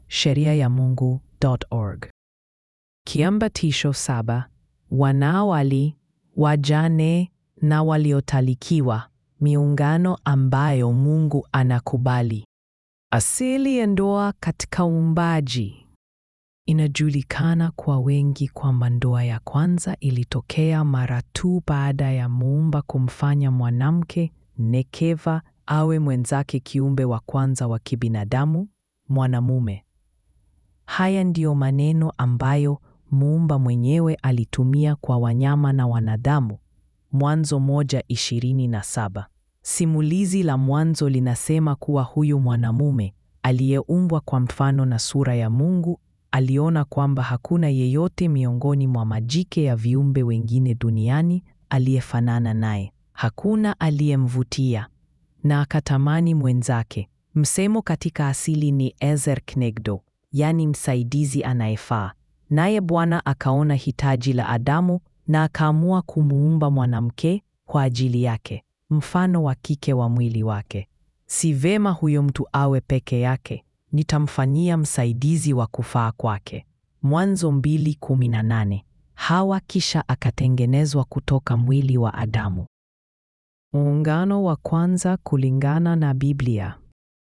sheria ya Mungu.org. Kiambatisho saba: wanaowali, wajane na waliotalikiwa, miungano ambayo Mungu anakubali. Asili ya ndoa katika uumbaji. Inajulikana kwa wengi kwamba ndoa ya kwanza ilitokea mara tu baada ya Muumba kumfanya mwanamke nekeva awe mwenzake kiumbe wa kwanza wa kibinadamu, mwanamume. Haya ndiyo maneno ambayo Muumba mwenyewe alitumia kwa wanyama na wanadamu. Mwanzo moja ishirini na saba. Simulizi la Mwanzo linasema kuwa huyu mwanamume aliyeumbwa kwa mfano na sura ya Mungu aliona kwamba hakuna yeyote miongoni mwa majike ya viumbe wengine duniani aliyefanana naye. Hakuna aliyemvutia na akatamani mwenzake. Msemo katika asili ni ezer knegdo, yaani msaidizi anayefaa. Naye Bwana akaona hitaji la Adamu na akaamua kumuumba mwanamke kwa ajili yake, mfano wa kike wa mwili wake. Si vema huyo mtu awe peke yake, nitamfanyia msaidizi wa kufaa kwake. Mwanzo 2:18. Hawa kisha akatengenezwa kutoka mwili wa Adamu. Muungano wa kwanza kulingana na Biblia.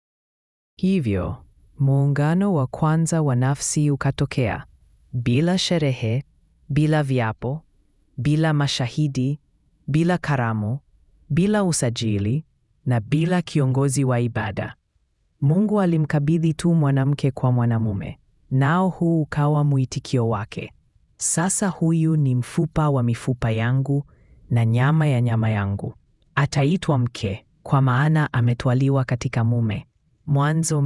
Hivyo, muungano wa kwanza wa nafsi ukatokea bila sherehe, bila viapo, bila mashahidi, bila karamu, bila usajili na bila kiongozi wa ibada. Mungu alimkabidhi tu mwanamke kwa mwanamume, nao huu ukawa mwitikio wake. Sasa huyu ni mfupa wa mifupa yangu na nyama ya nyama yangu. Ataitwa mke kwa maana ametwaliwa katika mume. Mwanzo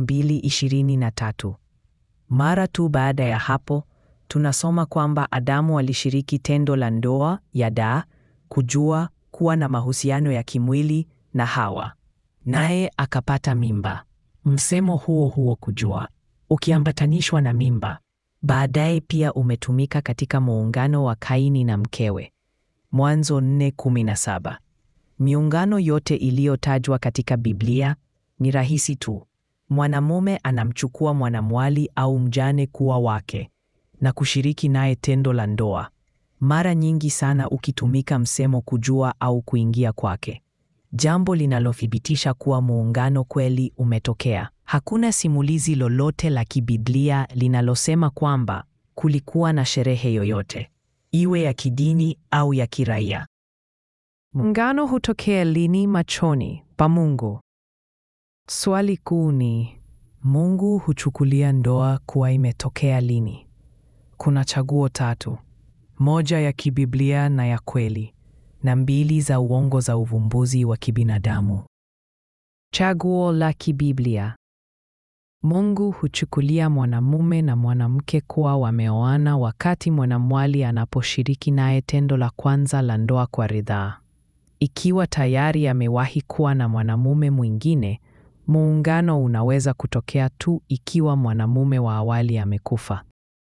2:23. Mara tu baada ya hapo tunasoma kwamba Adamu alishiriki tendo la ndoa ya daa, kujua, kuwa na mahusiano ya kimwili na Hawa, naye akapata mimba. Msemo huo huo kujua, ukiambatanishwa na mimba, baadaye pia umetumika katika muungano wa Kaini na mkewe. Mwanzo 4:17. Miungano yote iliyotajwa katika Biblia ni rahisi tu. Mwanamume anamchukua mwanamwali au mjane kuwa wake na kushiriki naye tendo la ndoa, mara nyingi sana ukitumika msemo kujua au kuingia kwake, jambo linalothibitisha kuwa muungano kweli umetokea. Hakuna simulizi lolote la kibiblia linalosema kwamba kulikuwa na sherehe yoyote, iwe ya kidini au ya kiraia. Muungano hutokea lini machoni pa Mungu? Swali kuu ni Mungu huchukulia ndoa kuwa imetokea lini? Kuna chaguo tatu: moja ya kibiblia na ya kweli, na mbili za uongo za uvumbuzi wa kibinadamu. Chaguo la kibiblia: Mungu huchukulia mwanamume na mwanamke kuwa wameoana wakati mwanamwali anaposhiriki naye tendo la kwanza la ndoa kwa ridhaa. Ikiwa tayari amewahi kuwa na mwanamume mwingine, muungano unaweza kutokea tu ikiwa mwanamume wa awali amekufa.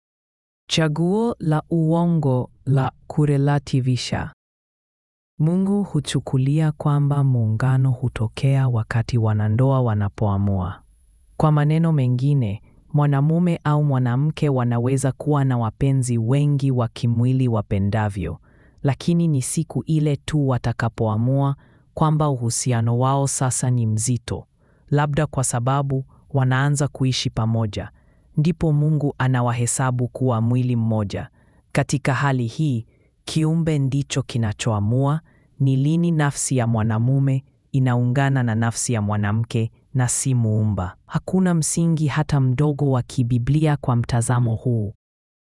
Chaguo la uongo la kurelativisha: Mungu huchukulia kwamba muungano hutokea wakati wanandoa wanapoamua. Kwa maneno mengine, mwanamume au mwanamke wanaweza kuwa na wapenzi wengi wa kimwili wapendavyo, lakini ni siku ile tu watakapoamua kwamba uhusiano wao sasa ni mzito, labda kwa sababu wanaanza kuishi pamoja, ndipo Mungu anawahesabu kuwa mwili mmoja. Katika hali hii, kiumbe ndicho kinachoamua ni lini nafsi ya mwanamume inaungana na nafsi ya mwanamke na si muumba. Hakuna msingi hata mdogo wa kibiblia kwa mtazamo huu.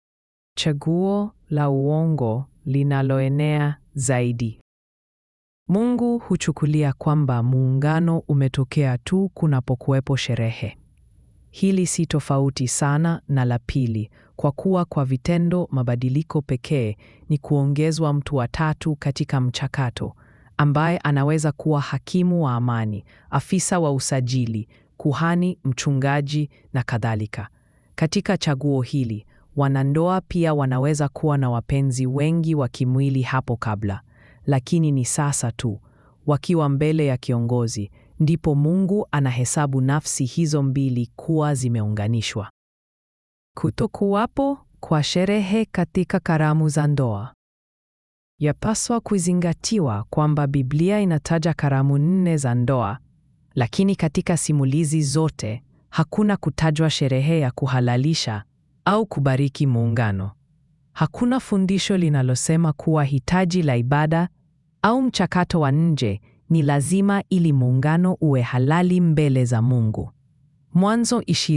Chaguo la uongo linaloenea zaidi. Mungu huchukulia kwamba muungano umetokea tu kunapokuwepo sherehe. Hili si tofauti sana na la pili, kwa kuwa kwa vitendo mabadiliko pekee ni kuongezwa mtu wa tatu katika mchakato, ambaye anaweza kuwa hakimu wa amani, afisa wa usajili, kuhani, mchungaji na kadhalika. Katika chaguo hili, wanandoa pia wanaweza kuwa na wapenzi wengi wa kimwili hapo kabla, lakini ni sasa tu, wakiwa mbele ya kiongozi, ndipo Mungu anahesabu nafsi hizo mbili kuwa zimeunganishwa. Kutokuwapo kwa sherehe katika karamu za ndoa. Yapaswa kuzingatiwa kwamba Biblia inataja karamu nne za ndoa, lakini katika simulizi zote hakuna kutajwa sherehe ya kuhalalisha au kubariki muungano. Hakuna fundisho linalosema kuwa hitaji la ibada au mchakato wa nje ni lazima ili muungano uwe halali mbele za Mungu. Mwanzo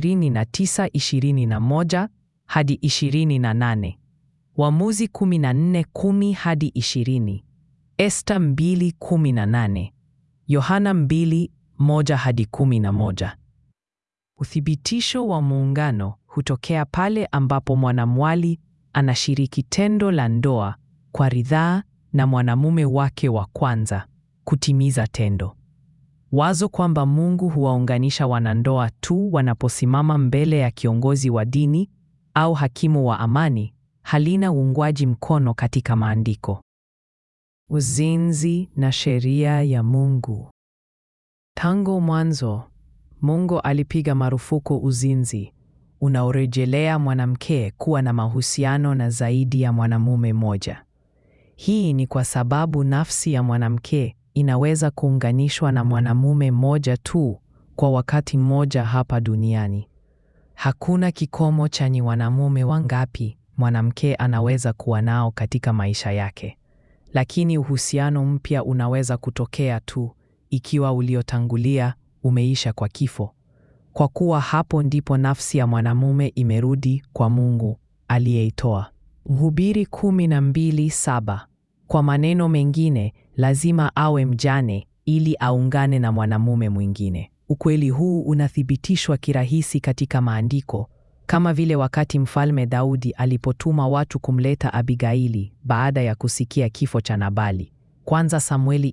29:21 hadi 28. Waamuzi 14:10 hadi 20. Esta 2:18. Yohana 2:1 hadi 11. Uthibitisho wa muungano hutokea pale ambapo mwanamwali anashiriki tendo la ndoa kwa ridhaa na mwanamume wake wa kwanza kutimiza tendo. Wazo kwamba Mungu huwaunganisha wanandoa tu wanaposimama mbele ya kiongozi wa dini au hakimu wa amani halina uungwaji mkono katika maandiko. Uzinzi na sheria ya Mungu. Tangu mwanzo, Mungu alipiga marufuku uzinzi unaorejelea mwanamke kuwa na mahusiano na zaidi ya mwanamume mmoja. Hii ni kwa sababu nafsi ya mwanamke inaweza kuunganishwa na mwanamume mmoja tu kwa wakati mmoja hapa duniani. Hakuna kikomo cha ni wanamume wangapi mwanamke anaweza kuwa nao katika maisha yake. Lakini uhusiano mpya unaweza kutokea tu ikiwa uliotangulia umeisha kwa kifo. Kwa kuwa hapo ndipo nafsi ya mwanamume imerudi kwa Mungu aliyeitoa. Mhubiri 12:7. Kwa maneno mengine, lazima awe mjane ili aungane na mwanamume mwingine. Ukweli huu unathibitishwa kirahisi katika maandiko, kama vile wakati Mfalme Daudi alipotuma watu kumleta Abigaili baada ya kusikia kifo cha Nabali. Kwanza Samueli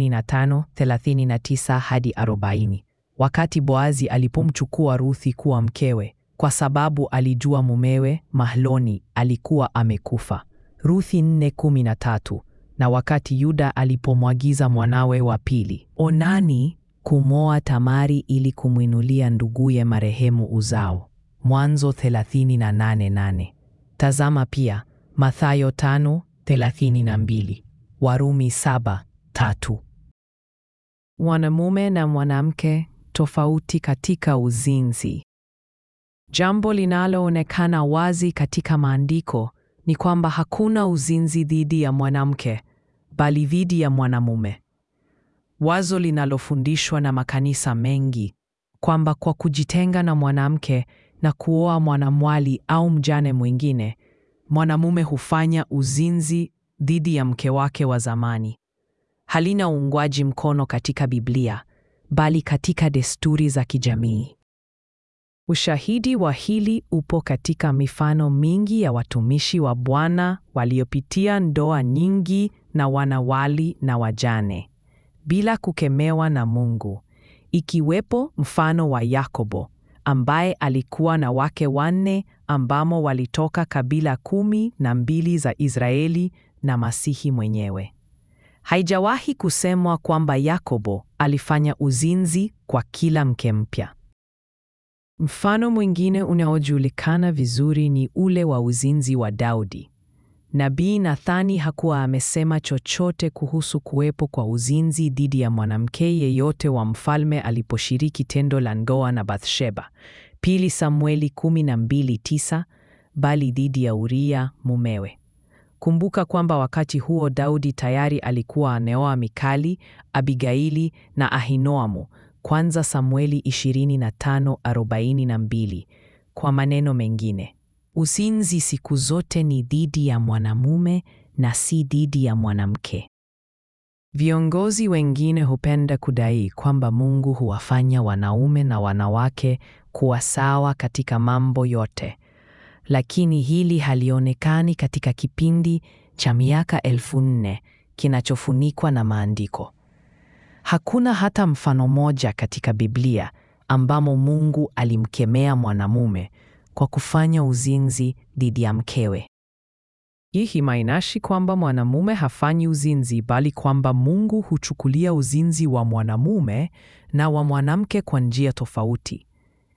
25:39 hadi 40. Wakati Boazi alipomchukua Ruthi kuwa mkewe kwa sababu alijua mumewe Mahloni alikuwa amekufa. Ruthi 4:13. Na wakati Yuda alipomwagiza mwanawe wa pili Onani kumoa Tamari ili kumwinulia nduguye marehemu uzao. Mwanzo 38:8. Tazama pia Mathayo 5:32, Warumi 7:3. Mwanamume na mwanamke tofauti katika uzinzi. Jambo linaloonekana wazi katika maandiko ni kwamba hakuna uzinzi dhidi ya mwanamke bali dhidi ya mwanamume. Wazo linalofundishwa na makanisa mengi kwamba kwa kujitenga na mwanamke na kuoa mwanamwali au mjane mwingine, mwanamume hufanya uzinzi dhidi ya mke wake wa zamani, halina uungwaji mkono katika Biblia bali katika desturi za kijamii. Ushahidi wa hili upo katika mifano mingi ya watumishi wa Bwana waliopitia ndoa nyingi na wanawali na wajane bila kukemewa na Mungu, ikiwepo mfano wa Yakobo ambaye alikuwa na wake wanne ambamo walitoka kabila kumi na mbili za Israeli na Masihi mwenyewe. Haijawahi kusemwa kwamba Yakobo alifanya uzinzi kwa kila mke mpya. Mfano mwingine unaojulikana vizuri ni ule wa uzinzi wa Daudi. Nabii Nathani hakuwa amesema chochote kuhusu kuwepo kwa uzinzi dhidi ya mwanamke yeyote wa mfalme aliposhiriki tendo la ndoa na Bathsheba, pili Samueli 12:9, bali dhidi ya Uria mumewe. Kumbuka kwamba wakati huo Daudi tayari alikuwa ameoa Mikali, Abigaili na Ahinoamu. Kwanza Samueli 25:42. Kwa maneno mengine, uzinzi siku zote ni dhidi ya mwanamume na si dhidi ya mwanamke. Viongozi wengine hupenda kudai kwamba Mungu huwafanya wanaume na wanawake kuwa sawa katika mambo yote, lakini hili halionekani katika kipindi cha miaka elfu nne kinachofunikwa na maandiko. Hakuna hata mfano moja katika Biblia ambamo Mungu alimkemea mwanamume kwa kufanya uzinzi dhidi ya mkewe. Hii haimaanishi kwamba mwanamume hafanyi uzinzi, bali kwamba Mungu huchukulia uzinzi wa mwanamume na wa mwanamke kwa njia tofauti.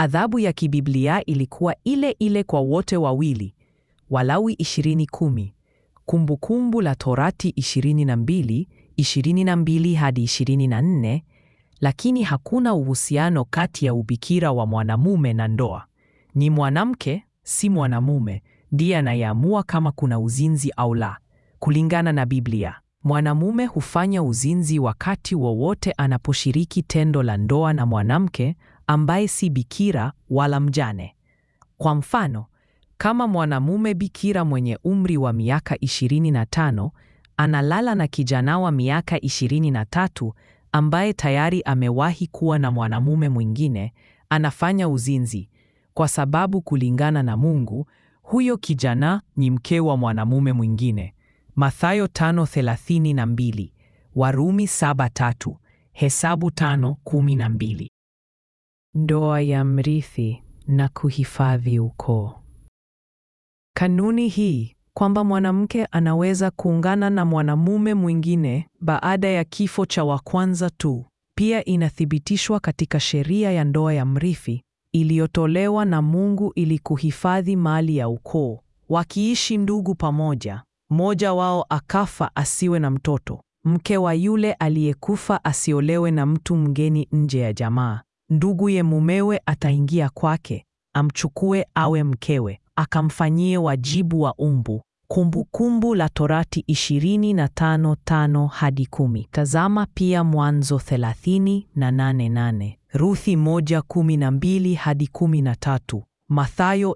Adhabu ya kibiblia ilikuwa ile ile kwa wote wawili. Walawi 20:10, Kumbukumbu la Torati 22, 22 hadi 24, lakini hakuna uhusiano kati ya ubikira wa mwanamume na ndoa. Ni mwanamke, si mwanamume, ndiye anayeamua kama kuna uzinzi au la. Kulingana na Biblia, mwanamume hufanya uzinzi wakati wowote anaposhiriki tendo la ndoa na mwanamke ambaye si bikira wala mjane. Kwa mfano, kama mwanamume bikira mwenye umri wa miaka 25 analala na kijana wa miaka 23 ambaye tayari amewahi kuwa na mwanamume mwingine, anafanya uzinzi, kwa sababu kulingana na Mungu, huyo kijana ni mke wa mwanamume mwingine. Mathayo 5:32, Warumi 7:3, Hesabu 5:12. Ndoa ya mrithi na kuhifadhi ukoo. Kanuni hii kwamba mwanamke anaweza kuungana na mwanamume mwingine baada ya kifo cha wa kwanza tu, pia inathibitishwa katika sheria ya ndoa ya mrithi iliyotolewa na Mungu ili kuhifadhi mali ya ukoo. Wakiishi ndugu pamoja, mmoja wao akafa asiwe na mtoto, mke wa yule aliyekufa asiolewe na mtu mgeni nje ya jamaa. Nduguye mumewe ataingia kwake, amchukue awe mkewe, akamfanyie wajibu wa umbu. Kumbukumbu la Torati 25:5 hadi 10. Tazama pia Mwanzo 30 na 8:8, Ruthi 1:12 hadi 13, Mathayo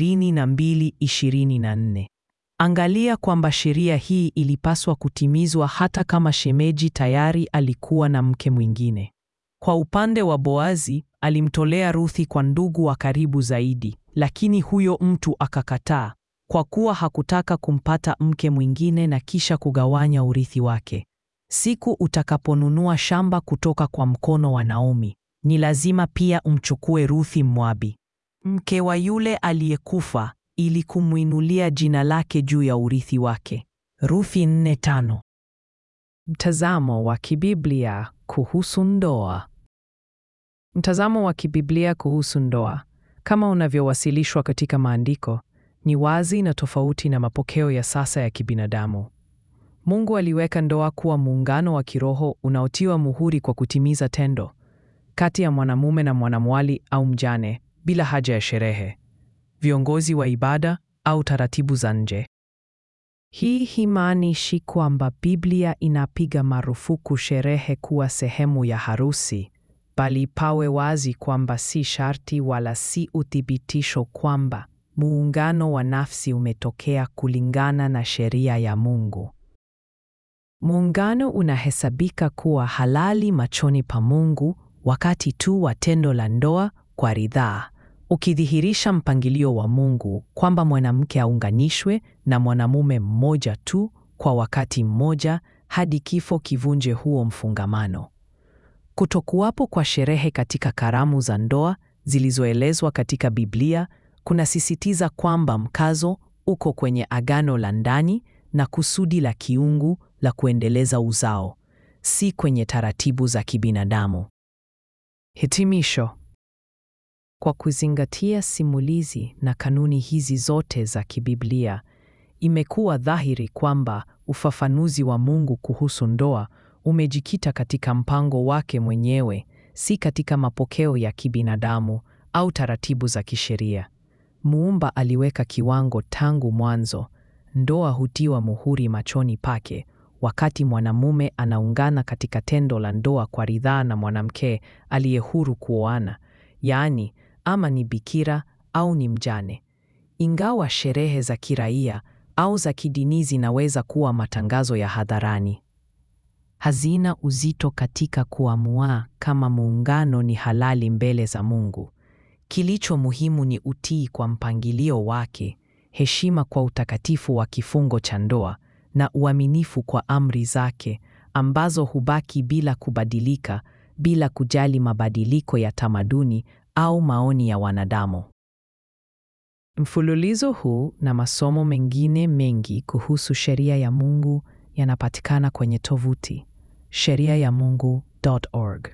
22:24. Angalia kwamba sheria hii ilipaswa kutimizwa hata kama shemeji tayari alikuwa na mke mwingine. Kwa upande wa Boazi, alimtolea Ruthi kwa ndugu wa karibu zaidi, lakini huyo mtu akakataa kwa kuwa hakutaka kumpata mke mwingine na kisha kugawanya urithi wake. Siku utakaponunua shamba kutoka kwa mkono wa Naomi, ni lazima pia umchukue Ruthi Mmoabi, mke wa yule aliyekufa, ili kumwinulia jina lake juu ya urithi wake. Ruthi 4:5. Mtazamo wa kibiblia kuhusu ndoa. Mtazamo wa kibiblia kuhusu ndoa, kama unavyowasilishwa katika maandiko, ni wazi na tofauti na mapokeo ya sasa ya kibinadamu. Mungu aliweka ndoa kuwa muungano wa kiroho unaotiwa muhuri kwa kutimiza tendo kati ya mwanamume na mwanamwali au mjane bila haja ya sherehe, viongozi wa ibada au taratibu za nje. Hii himaanishi kwamba Biblia inapiga marufuku sherehe kuwa sehemu ya harusi, bali pawe wazi kwamba si sharti wala si uthibitisho kwamba muungano wa nafsi umetokea kulingana na sheria ya Mungu. Muungano unahesabika kuwa halali machoni pa Mungu wakati tu wa tendo la ndoa kwa ridhaa, ukidhihirisha mpangilio wa Mungu kwamba mwanamke aunganishwe na mwanamume mmoja tu kwa wakati mmoja hadi kifo kivunje huo mfungamano. Kutokuwapo kwa sherehe katika karamu za ndoa zilizoelezwa katika Biblia kunasisitiza kwamba mkazo uko kwenye agano la ndani na kusudi la kiungu la kuendeleza uzao, si kwenye taratibu za kibinadamu. Hitimisho. Kwa kuzingatia simulizi na kanuni hizi zote za kibiblia, imekuwa dhahiri kwamba ufafanuzi wa Mungu kuhusu ndoa umejikita katika mpango wake mwenyewe, si katika mapokeo ya kibinadamu au taratibu za kisheria. Muumba aliweka kiwango tangu mwanzo. Ndoa hutiwa muhuri machoni pake wakati mwanamume anaungana katika tendo la ndoa kwa ridhaa na mwanamke aliye huru kuoana, yaani ama ni bikira au ni mjane. Ingawa sherehe za kiraia au za kidini zinaweza kuwa matangazo ya hadharani, hazina uzito katika kuamua kama muungano ni halali mbele za Mungu. Kilicho muhimu ni utii kwa mpangilio wake, heshima kwa utakatifu wa kifungo cha ndoa na uaminifu kwa amri zake ambazo hubaki bila kubadilika, bila kujali mabadiliko ya tamaduni au maoni ya wanadamu. Mfululizo huu na masomo mengine mengi kuhusu sheria ya Mungu yanapatikana kwenye tovuti sheriayamungu.org.